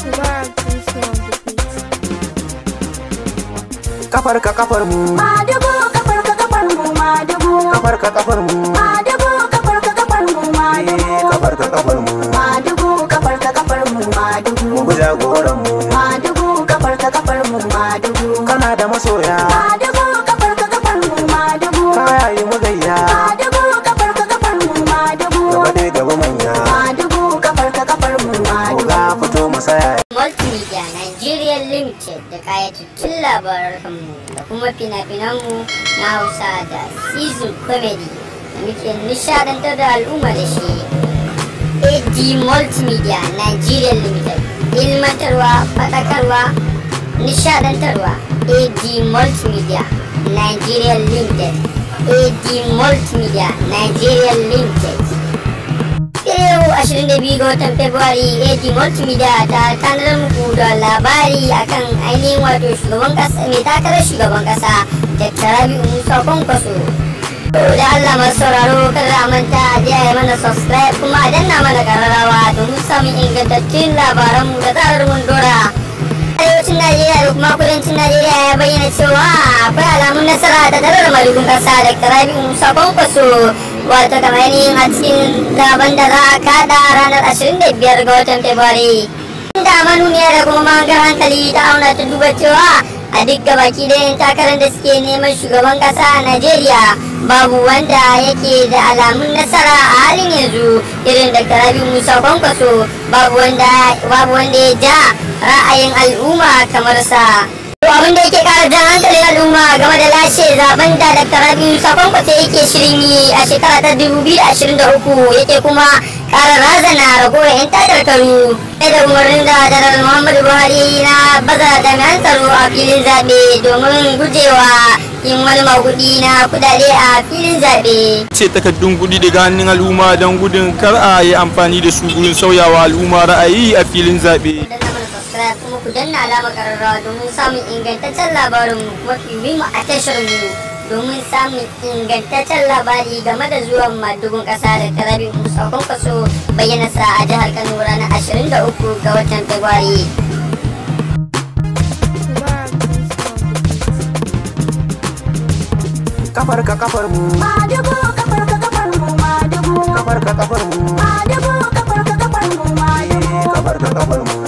kafar ka kafar mu Madugu kafar ka kafar mu madugu kafar ka kafar mu Madugu kafar ka kafar mu madugu eh, kafar ka kafar mu Madugu kafar ka kafar mu madugu mu bi jagoran mu Madugu kafar ka kafar mu madugu kana da masoya Madugu kafar ka kafar mu madugu kaya yi mu gayya Madugu kafar ka kafar mu madugu gaba dai gaba manya Madugu kafar ka kafar mu ko madugu ga fito masaya Multimedia Nigeria Limited da kayatattun labaranmu da kuma fina-finanmu na Hausa da season comedy da muke nishadantar da al'umma da shi. AD Multimedia Nigeria Limited ilmantarwa, faɗakarwa, nishadantarwa. AD Multimedia Nigeria Limited AD Multimedia Nigeria Limited yau 22 ga watan Fabrairu AD Multimedia ta tanar muku da labari akan ainihin wato shugaban kasa mai takarar shugaban kasa Dr. Rabi'u Musa Kwankwaso. Da Allah masu sauraro kada a manta a je a yi mana subscribe kuma a danna mana kararrawa domin samun ingantattun labaranmu da zarar mun dora. arewacin Najeriya da kuma kudancin Najeriya ya bayyana cewa akwai alamun nasara da dalar madugun kasa da Rabi'u Musa Kwankwaso wato kamar yin a cikin zaben da za a kada ranar 25 ga watan Fabrairu. Inda manuniya da kuma mahangar hankali ta auna ta duba cewa a duk gabaki da yin takarar da suke neman shugaban kasa a Najeriya babu wanda yake da alamun nasara a halin yanzu irin da Rabi'u Musa Kwankwaso babu wanda babu wanda ya ja ra'ayin al'umma kamar sa. To abin da yake kara jan hankalin al'umma game da lashe zaben da Dr. Rabiu Sakon kwace yake shirin yi a shekara ta 2023 yake kuma kara razana ragowar 'yan takarkaru. Sai da umarnin da Janar Muhammadu Buhari na baza jami'an tsaro a filin zaɓe domin gujewa yin wani magudi na kudade a filin zaɓe. ce takardun kuɗi daga hannun al'umma don gudun kar a yi amfani da su gurin sauyawa al'umma ra'ayi a filin zaɓe. danna mana subscribe kuma ku danna alama kararrawa domin samun ingantaccen labarin mafi muhimmi a tashar mu domin samun ingantaccen labari game da zuwan madugun kasa da tarabi musa kwankwaso bayyana sa a jihar kano ranar 23 ga watan february kafar ka kafar mu Madugu kafar ka kafar mu madugu kafar ka kafar mu Madugu kafar ka kafar mu eh, madugu kafar ka kafar mu